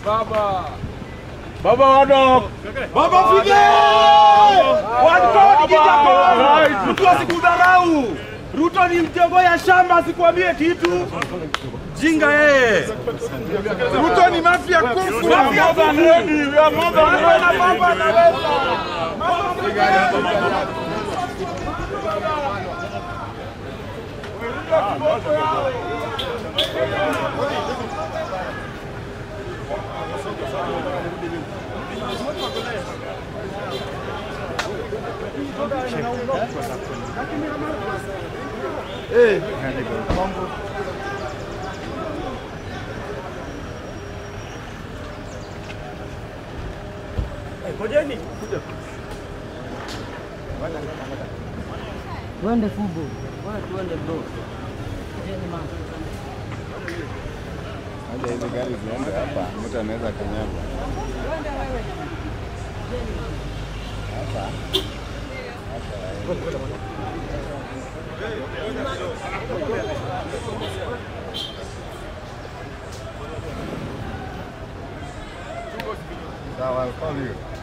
Baba. Baba wadok. Baba Fidel! Wantoa kijako. Mtu asikudharau. Ruto ni mtego ya shamba asikwambie kitu. Jinga yeye. Ruto ni mafia kufu. Mafia More than kufu. ready. We are more than Baba na ready. baba anaweza. Ngojeni. Tuende fubo. Bwana tuende bro. Jeni man. Hata hizi gari ziende hapa, mtu anaweza kanyagwa. Sawa, I'll call you.